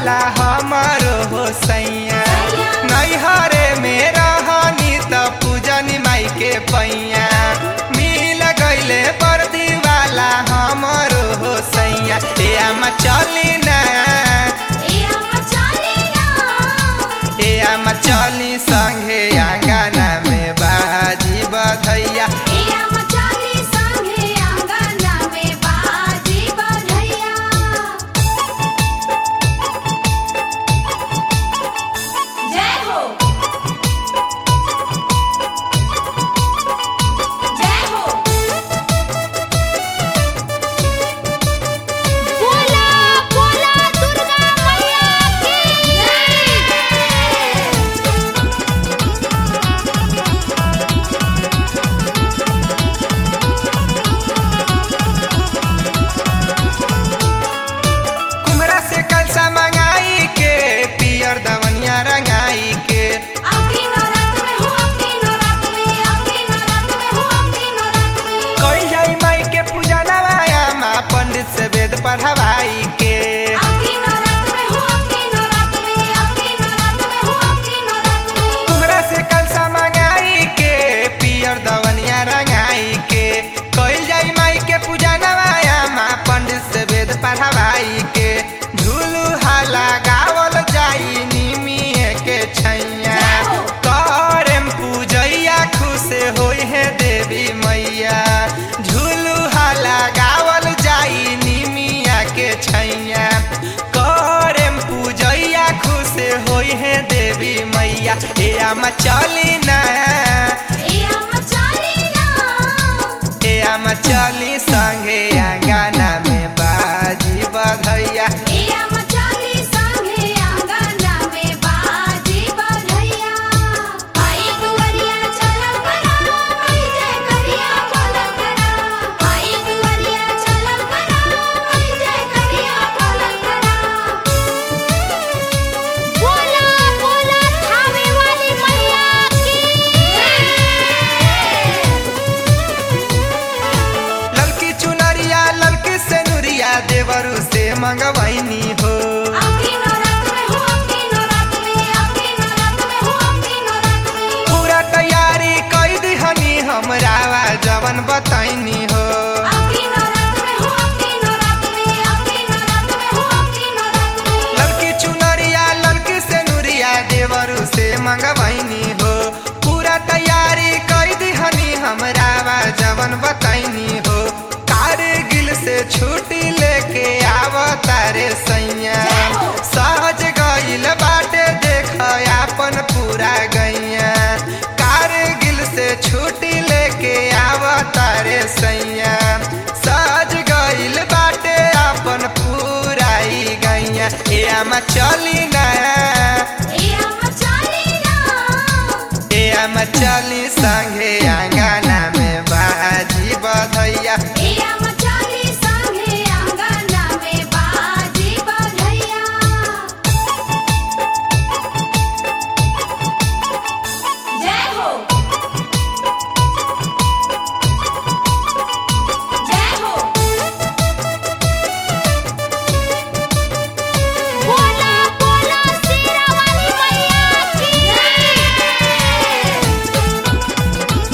वाला हमारो हो सैया नैहरे में रहनी त पूजनी माई के पैया मिल गईले बर्दी वाला हमारो हो सैया ए आमा चली ना ए आमा चली संगे आंगना में बाजी बधैया जय हो जय हो बोला बोला दुर्गा मैया की जय कुमरा से कलसा मंगाई के पियर दवनिया रंगाई के आपकी नौरात में हूँ आपकी नौरात में आपकी नौरात में हूँ आपकी नौरात में कई जाई माई के पूजा नवाया माँ पंडित से वेद पढ़वाई के आपकी नौरात में हूँ आपकी नौरात में आपकी नौरात में हूँ आपकी नौरात में कुमरा से कलसा मंगाई के पियर दवनिया रंगाई के कई जाई माई के पूजा नवाया माँ पंडित से वेद पढ़वाई के झूलू हाला गावल जाई निमिए के छैया करम पूजैया खुश होई है देवी मैया झूलू हाला गावल जाई निमिया के छैया करम पूजैया खुश होई है देवी मैया ए आमा चली ना ए अम्मा चाली ना ए आमा चली संगे आंगना में बाजी बधैया ए अम्मा चाली संगे आंगना में बाजी बधैया आई कुंवरिया चलम करा आई जय करिया बोलम करा आई कुंवरिया चलम करा आई जय करिया बोलम करा बोला बोला थावे वाली मैया की ललकी चुनरिया ललकी सेनुरिया देवरू से मंगवैनी हो आपकी नौरात में हूँ आपकी नौरात में आपकी नौरात में हूँ आपकी नौरात में पूरा तैयारी कई दिहनी हमरा जवन बताइनी हो आपकी नौरात में हूँ आपकी नौरात में आपकी नौरात में हूँ आपकी नौरात में ललकी चुनरिया ललकी सेनुरिया देवरू से मंगवैनी हो पूरा तैयारी कई दिहनी हमरा जवन बताइनी हो कारगिल से छुट्टी लेके आव तारे सैया सहज गइल बाटे देख आपन पूरा गैया कारगिल से छुट्टी लेके आव तारे सैया सहज गइल बाटे आपन पूराई गैया ए आमा चली ना ए अम्मा चाली ना ए आमा चली संगे आंगना में बाजी बधैया ए अम्मा चाली संगे आंगना में बाजी बधैया जय हो जय हो बोला बोला शेरा वाली मैया की जय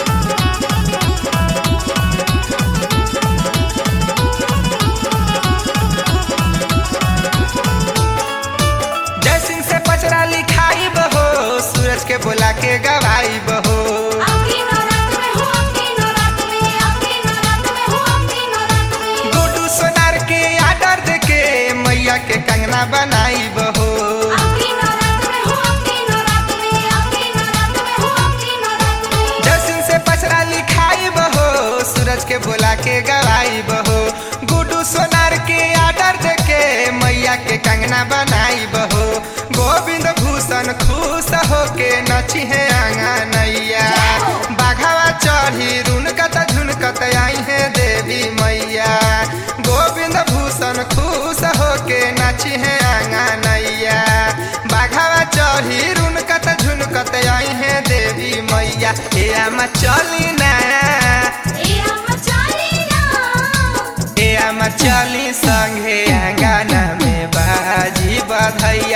जय सिंह से पचरा लिखाई बहो सूरज के बोला के गवाई बहो आपकी नौरात में हूँ आपकी नौरात में आपकी नौरात में हूँ आपकी नौरात में गुड्डू सोनार के आर्डर दे के मैया के कंगना बनाई बहो आपकी नौरात में हूँ आपकी नौरात में आपकी नौरात में हूँ आपकी नौरात में जय सिंह से पचरा लिखाई बहो सूरज के बोला के गवाई बहो गुड्डू सोनार के आर्डर दे के मैया के कंगना बनाई बहो गोविंद भूषण खुश होके नची है आंगनैया बाघावा चढ़ी रुनकत झुनकत आई है देवी मैया गोविंद भूषण खुश होके नची है आंगनैया बाघावा चढ़ी रुनकत झुनकत आई है देवी मैया ए आमा चली ना ए अम्मा चाली ना ए आमा चली संगे आंगना में बाजी बधैया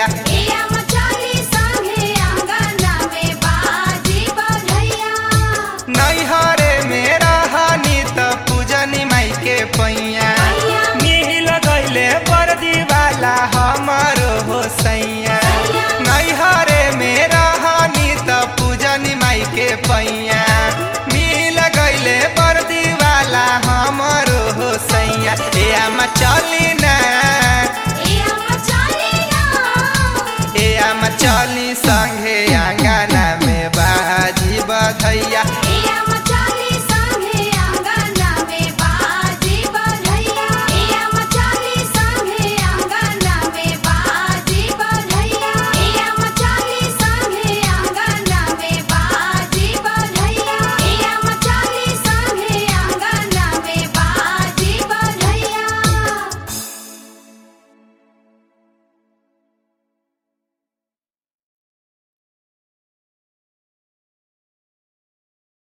चली संग